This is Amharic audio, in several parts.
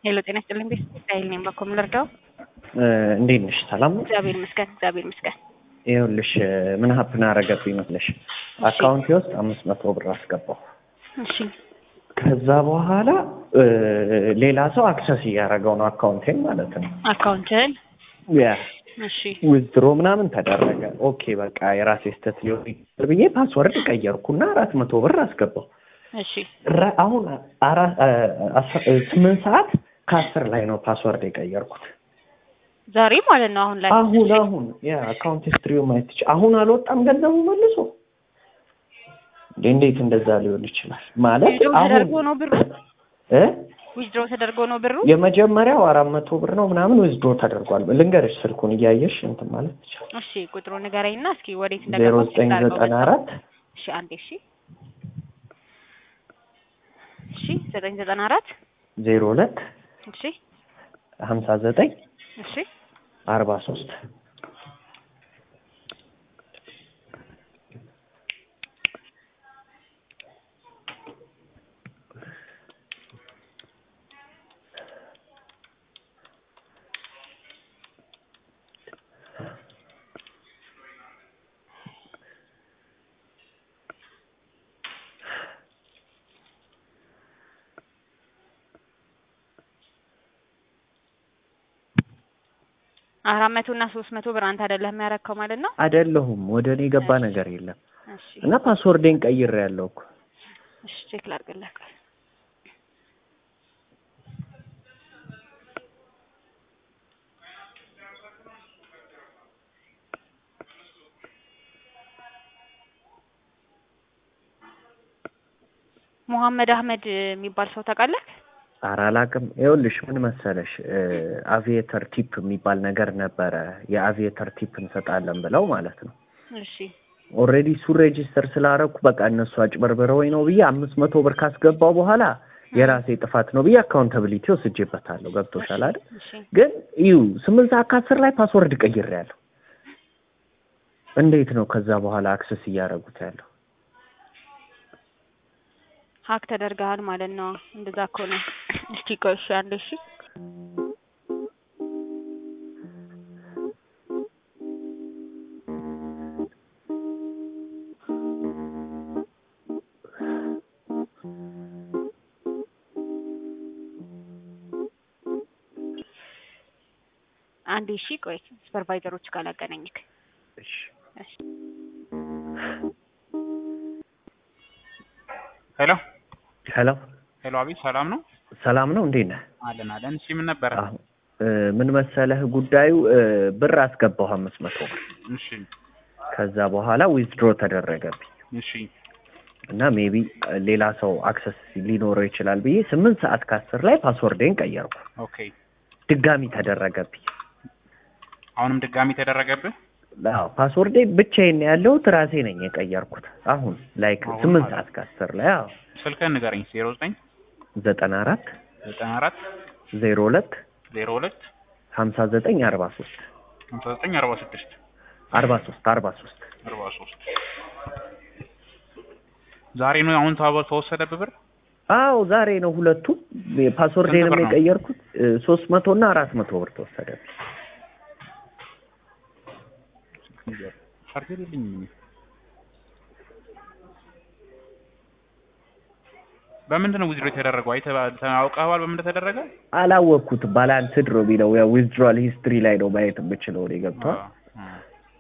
ሄሎ ጤና ይስጥልኝ ቤት እስራኤል ነኝ። በኮም ልርዳው? እንዴት ነሽ? ሰላም ነው? እግዚአብሔር ይመስገን እግዚአብሔር ይመስገን። ይኸውልሽ ምን ሀፕን አረገብኝ መስለሽ አካውንቴ ውስጥ አምስት መቶ ብር አስገባሁ። እሺ ከዛ በኋላ ሌላ ሰው አክሰስ እያደረገው ነው አካውንቴን ማለት ነው። አካውንትን ያ እሺ ዊዝድሮ ምናምን ተደረገ። ኦኬ በቃ የራሴ ስተት ሊሆን ይችላል ብዬ ፓስወርድ ቀየርኩና አራት መቶ ብር አስገባሁ። እሺ ራ- አሁን አራ- አስራ- ስምንት ሰዓት ከአስር ላይ ነው ፓስወርድ የቀየርኩት። ዛሬ ማለት ነው አሁን ላይ አሁን አሁን ያ አካውንት ሂስትሪው ማየት ትችል። አሁን አልወጣም ገንዘቡ መልሶ እንዴ! እንዴት እንደዛ ሊሆን ይችላል? ማለት ዊዝድሮ ተደርጎ አሁን ነው ብሩ እ ዊዝድሮ ተደርጎ ነው ብሩ የመጀመሪያው አራት መቶ ብር ነው ምናምን ዊዝድሮ ተደርጓል። ልንገርሽ ስልኩን እያየሽ እንትን ማለት ትችል። እሺ ቁጥሩ ንገረኝና እስኪ ወዴት ዜሮ እንደገባ ዘጠኝ ዘጠና አራት እሺ አንዴ እሺ እሺ ዘጠኝ ዘጠና አራት ዜሮ ሁለት እሺ ሀምሳ ዘጠኝ እሺ አርባ ሶስት አራት መቶ እና ሶስት መቶ ብር አንተ አይደለህም ያረከው ማለት ነው። አይደለሁም ወደ እኔ የገባ ነገር የለም እሺ እና ፓስወርዴን ቀይሬ ያለው እኮ እሺ ቼክ ላድርግልህ። ቆይ ሙሐመድ አህመድ የሚባል ሰው ታውቃለህ? ኧረ አላውቅም። ይኸውልሽ ምን መሰለሽ አቪዬተር ቲፕ የሚባል ነገር ነበረ። የአቪዬተር ቲፕ እንሰጣለን ብለው ማለት ነው። እሺ ኦልሬዲ እሱ ሬጂስተር ስላደረኩ በቃ እነሱ አጭበርብረውኝ ነው ብዬ አምስት መቶ ብር ካስገባው በኋላ የራሴ ጥፋት ነው ብዬ አካውንታብሊቲ ወስጄበታለሁ። ገብቶሻል አይደል? እሺ ግን እዩ ስምንት ሰዓት ከአስር ላይ ፓስወርድ ቀይሬያለሁ። እንዴት ነው ከዛ በኋላ አክሰስ እያደረጉት ያለው? ሀክ ተደርገሃል ማለት ነው። እንደዛ ከሆነ እስኪ ቆይ እሺ አንዴ እሺ አንዴ እሺ ቆይ ሱፐርቫይዘሮች ጋር ላገናኝክ። እሺ እሺ ሄሎ ሄሎ፣ ሄሎ፣ አቤት፣ ሰላም ነው? ሰላም ነው? እንዴት ነህ? አለን አለን። እሺ ምን ነበረ? አሁን እ ምን መሰለህ ጉዳዩ እ ብር አስገባሁ አምስት መቶ ብር እሺ ከዛ በኋላ ዊዝድሮ ተደረገብኝ እሺ እና ሜቢ ሌላ ሰው አክሰስ ሊኖረው ይችላል ብዬ ስምንት ሰዓት ከአስር ላይ ፓስወርዴን ቀየርኩ። ኦኬ። ድጋሚ ተደረገብኝ። አሁንም ድጋሚ ተደረገብህ? አዎ ፓስወርዴ ብቻዬን ነው ያለሁት ራሴ ነኝ የቀየርኩት። አሁን ላይክ አሁን ስምንት ማለት ሰዓት ከአስር ላይ አዎ ስልክህን ንገረኝ። ዜሮ ዘጠኝ ዘጠና አራት ዘጠና አራት ዜሮ ሁለት ዜሮ ሁለት ሀምሳ ዘጠኝ አርባ ሶስት ሃምሳ ዘጠኝ አርባ ስድስት አርባ ሶስት አርባ ሶስት አርባ ሶስት ዛሬ ነው አሁን ታበ- ተወሰደብህ ብር? አዎ ዛሬ ነው ሁለቱም ፓስወርዴንም ስንት ብር ነው? የቀየርኩት ሶስት መቶ እና አራት መቶ ብር ተወሰደብኝ። ቻርጀር የለኝም። በምንድን ነው ዊዝድሮ የተደረገው? አይተህ አውቀኸዋል በምን እንደተደረገ? አላወቅኩት ባላንስድ ነው የሚለው ያው ዊዝድሮዋል ሂስትሪ ላይ ነው ማየት የምችለው እኔ ገብቷል። አዎ፣ አዎ።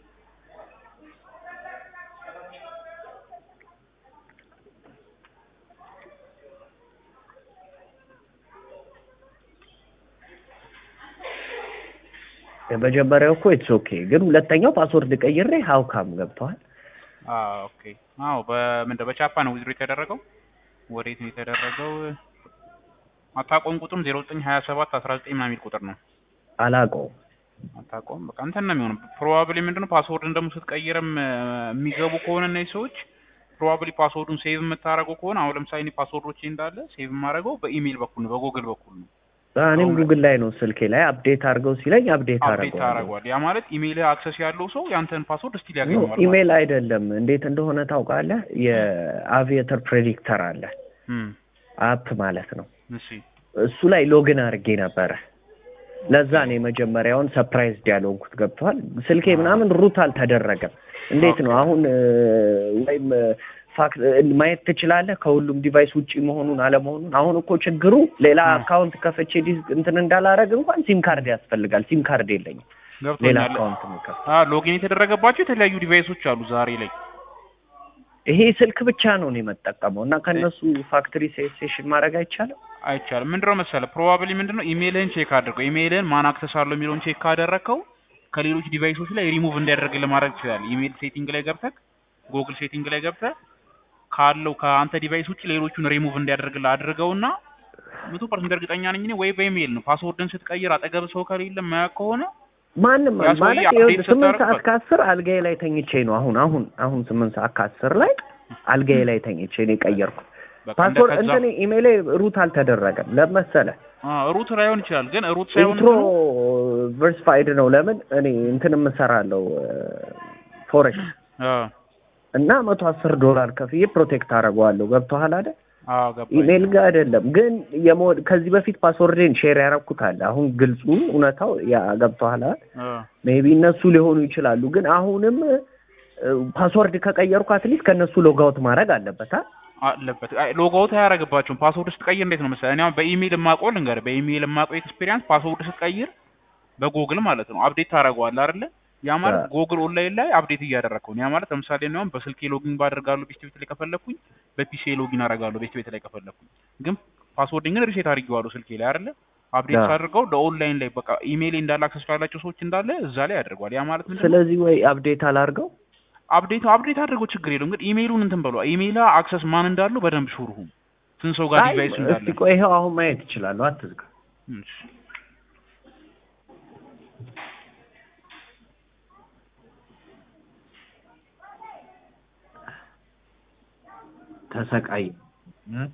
የመጀመሪያው እኮ ኢትስ ኦኬ፣ ግን ሁለተኛው ፓስወርድ ቀይሬ ሀውካም ገብተዋል። አዎ ኦኬ። አዎ በምንድን በቻፓ ነው ዊዝድሮ የተደረገው? ወዴት ነው የተደረገው? አታውቀውም? ቁጥሩም ዜሮ ዘጠኝ ሀያ ሰባት አስራ ዘጠኝ ምናምን የሚል ቁጥር ነው። አላውቀውም። አታውቀውም? በቃ እንትን ነው የሚሆነው። ፕሮባብሊ ምንድነው ፓስወርድን ደግሞ ስትቀይርም እ፣ የሚገቡ ከሆነ እነዚህ ሰዎች ፕሮባብሊ ፓስወርዱን ሴቭ የምታደርገው ከሆነ አሁን ለምሳሌ እኔ ፓስወርዶቼ እንዳለ ሴቭ የማደርገው በኢሜይል በኩል ነው፣ በጎግል በኩል ነው። እኔም አሁን- ጉግል ላይ ነው ስልኬ ላይ አፕዴት አድርገው ሲለኝ አፕዴት አፕዴት አደርገዋለሁ። ታደርገዋል። ያ ማለት ኢሜይል አክሰስ ያለው ሰው ያንተን ፓስወርድ ስቲል ያገኘዋል ማለት ኢሜል አይደለም። እንዴት እንደሆነ ታውቃለህ? የአቪዬተር ፕሬዲክተር አለ እም፣ አፕ ማለት ነው። እሺ እሱ ላይ ሎግን አድርጌ ነበረ። ለዛ ነው የመጀመሪያውን ሰፕራይዝድ ያልሆንኩት። ገብቶሃል? ስልኬ ምናምን ሩት አልተደረገም። እንዴት ነው አሁን እ፣ ወይም እ፣ ፋክት እ፣ ማየት ትችላለህ ከሁሉም ዲቫይስ ውጪ መሆኑን አለመሆኑን። አሁን እኮ ችግሩ ሌላ አ። አካውንት ከፍቼ ዲስ- እንትን እንዳላረግ እንኳን ሲም ካርድ ያስፈልጋል። ሲም ካርድ የለኝም። ሌላ ገብቶኛል። አካውንት ምከፍ አ ሎጊን የተደረገባቸው የተለያዩ ዲቫይሶች አሉ ዛሬ ላይ ይሄ ስልክ ብቻ ነው እኔ የምጠቀመው እና ከእነሱ ፋክትሪ ሴሽን ማድረግ አይቻልም። አይቻልም። ምንድነው መሰለህ ፕሮባብሊ ምንድነው ኢሜልህን ቼክ አድርገው። ኢሜልህን ማን አክሰስ አለው የሚለውን ቼክ ካደረግከው ከሌሎች ዲቫይሶች ላይ ሪሙቭ እንዲያደርግ ለማድረግ ትችላለህ። ኢሜል ሴቲንግ ላይ ገብተህ ጉግል ሴቲንግ ላይ ገብተህ ካለው ከአንተ ዲቫይስ ውጭ ሌሎቹን ሪሙቭ እንዲያደርግልህ አድርገውና መቶ ፐርሰንት እርግጠኛ ነኝ እኔ ወይ በኢሜል ነው ፓስወርድን ስትቀይር አጠገብ ሰው ከሌለ ማያውቅ ከሆነ ማንም ያ ሰውዬ ማለት update ይኸውልህ ስምንት ስታደርግ ሰዓት በቃ- ከአስር አልጋዬ ላይ ተኝቼ ነው አሁን አሁን አሁን ስምንት ሰዓት ከአስር ላይ አልጋዬ ላይ ተኝቼ ነው የቀየርኩት። በቃ እንደ ፓስወርድ ከዛ እንትን ኢሜይሌ ሩት አልተደረገም። ለመሰለ አ ሩት ላይሆን ይችላል፣ ግን ሩት ሳይሆን ኢንትሮ እንትኑ ቨርሲፋይድ ነው። ለምን እኔ እንትን የምሰራለው ፎሬክስ አ እና መቶ አስር ዶላር ከፍዬ ፕሮቴክት አደርገዋለሁ። ገብቶሃል አይደል? አ ገባኝ። ኢሜይል ጋር አይደለም ግን የሞ- ከዚህ በፊት ፓስወርዴን ሼር ያደረኩት አለ። አሁን ግልጹ እውነታው ያ ገብቶሃል አይደል? አ ሜቢ እነሱ ሊሆኑ ይችላሉ። ግን አሁንም ፓስወርድ ከቀየርኩ አትሊስት ከእነሱ ሎጋውት ማድረግ አለበት። አ? አለበት ሎጋውት አያደርግባቸውም። ፓስወርድ ስትቀይር እንዴት ነው መሰለህ? እኔ አሁን በኢሜይል የማውቀው ልንገርህ፣ በኢሜይል የማውቀው ኤክስፒሪያንስ ፓስወርድ ስትቀይር በጉግል ማለት ነው አፕዴት ታደርገዋለህ አይደለ? ያ ማለት አዎ። ጉግል ኦንላይን ላይ አፕዴት እያደረግከው ነው። ያ ማለት ለምሳሌ እኔ አሁን በስልኬ ሎጊን ባደርጋለሁ ቤስት ቤት ላይ ከፈለኩኝ፣ በፒሲ ሎጊን አደርጋለሁ ቤስት ቤት ላይ ከፈለኩኝ። ግን ፓስወርድን ግን ሪሴት አድርጌዋለሁ ስልኬ ላይ አይደለ? አፕዴት አዎ። ሳድርገው ለኦንላይን ላይ በቃ ኢሜይል እንዳለ አክሰስ ላላቸው ሰዎች እንዳለ እዛ ላይ ያደርገዋል። ያ ማለት ምንድን ነው? ስለዚህ ወይ አፕዴት አላርገው አፕዴት አፕዴት አድርገው ችግር የለውም። ግን ኢሜይሉን እንትን በሏ። ኢሜይላ አክሰስ ማን እንዳለው በደንብ ሹርሁም ስንት ሰው ጋር አይ ዲቫይስ እንዳለ እስቲ ቆይ ይኸው አሁን ማየት ይችላለሁ። አትዝጋ። እሺ። ተሰቃይ እም?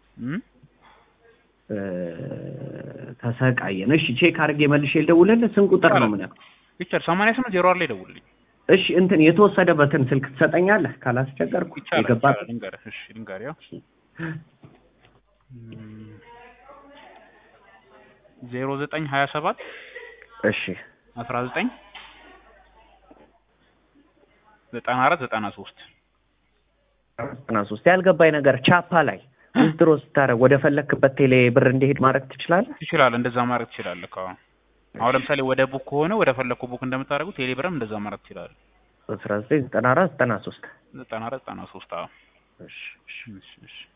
እ፣ ተሰቃየን። እሺ ቼክ አድርጌ መልሼ ልደውልልህ። ስንት ቁጥር ነው ምን ያልኩህ? ይቻላል። ሰማንያ ስምንት ዜሮ አራት ላይ ደውልልኝ። እሺ እንትን የተወሰደበትን ስልክ ትሰጠኛለህ ካላስቸገርኩ ይቻላል። የገባት ይቻላል። ልንገርህ። እሺ ልንገርህ። ያው ዜሮ ዘጠኝ ሀያ ሰባት እሺ አስራ ዘጠኝ ዘጠና አራት ዘጠና ሶስት ዘጠና ሶስት ያልገባኝ ነገር ቻፓ ላይ ዊዝድሮ ስታደርግ ወደ ፈለክበት ቴሌ ብር እንዲሄድ ማድረግ ትችላለህ? ትችላለህ። እንደዛ ማድረግ ትችላለህ። ከ አሁን ለምሳሌ ወደ ቡክ ከሆነ ወደ ፈለግኩ ቡክ እንደምታደርጉ ቴሌብርም እንደዛ ማድረግ ትችላለህ። አስራ ዘጠኝ ዘጠና አራት ዘጠና ሶስት ዘጠና አራት ዘጠና ሶስት አዎ። እሺ እሺ እሺ እሺ